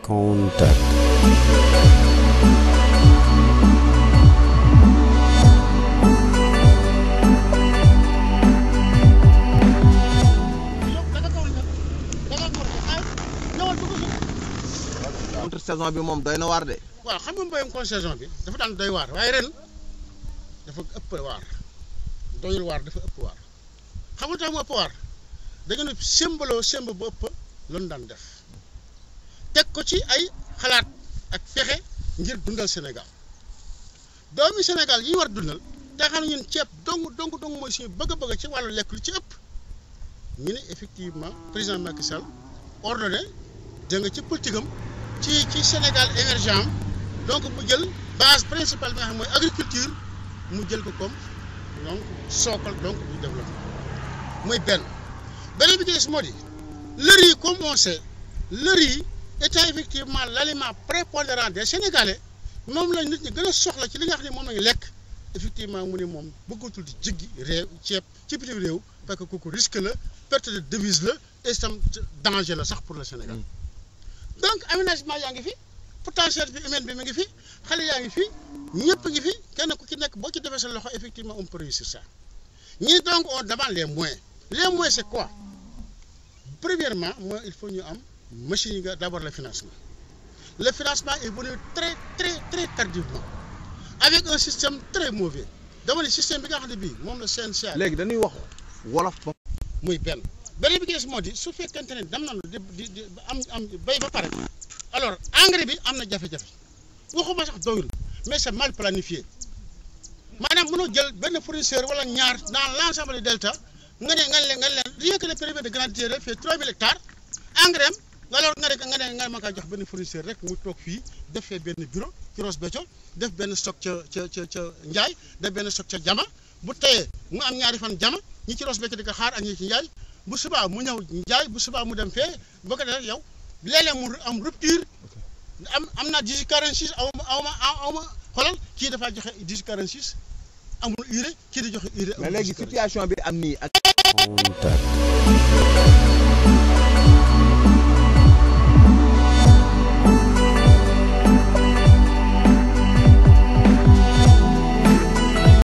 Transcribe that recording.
Contact. contre saison bi moom doy na waar de. waaw xam nga mbéyum contre saison bi dafa daan doy waar waaye ren dafa ëpp waar doyul waar dafa ëpp waar xam nga tax mu ëpp waar dañu ne sembaloo semb bu ëpp lañu daan def teg ko ci ay xalaat ak pexe ngir dundal Sénégal doomi Sénégal yi war dundal te xam ne ñun ceeb dong dong dong mooy suñu bëgg-bëgg ci wàllu lekk lu ci ëpp ñu ne effectivement président Macky Sall ordonné da nga ci politique am ci ci Sénégal émergent am donc mu jël base principale bi nga xam mooy agriculture mu jël ko comme donc sookal donc du développement mooy benn beneen bi ci des moo di le riz comme on sait le riz étant effectivement l' aliment prépondérant des Sénégalais moom la nit ñi gën a soxla ci li nga xam ne moom lañu lekk effectivement mu ne moom bëggatul di jéggi réew ceeb ci bitim réew parce que kooku risque la perte de devise la et itam danger la sax pour le Sénégal donc aménagement yaa ngi fi potentialité humaine bi mi ngi fi xale yaa ngi fi ñëpp ngi fi kenn ku ci nekk boo ci defee sa loxo effectivement on peut réussir ça ñii donc on demande les moyens les moyens c'est quoi premièrement mooy il faut ñu am machine yi nga d'abord le financement le financement est venu très très très tardivement avec un système très mauvais dama ne système bi nga xam ne bii moom la CNCA léegi dañuy wax wolof ba. muy benn beneen bi gis moo di su fekkente ne dem nañu di di di am am béy ba pare alors engrais bi am na jafe-jafe waxuma sax doyul mais c'est mal planifié maanaam mënoo jël benn fournisseur wala ñaar dans l'ensemble du delta nga ne nga leen nga leen rien que le périmètre de Grande Terre fait 3000 hectares engrais am alors nga ne nga ne nga ma kaa jox benn fournisseur rek mu toog fii def fee benn bureau ci Ross Béthio def benn stock ca ca ca ca Ndiaye def benn stock ca Jama bu teyee mu am ñaari fan Jama ñi ci Ross Béthio di ko xaar ak ñi ci Ndiaye bu subaa mu ñëw Ndiaye bu subaa mu dem fee boo ko defee yow léeg-léeg mu am rupture am am naa 18 46 aw ma aw ma aw ma xoolal kii dafaa joxe 18 46 amul urée kii di joxe urée. mais léegi situation bi am nii ak. Contact.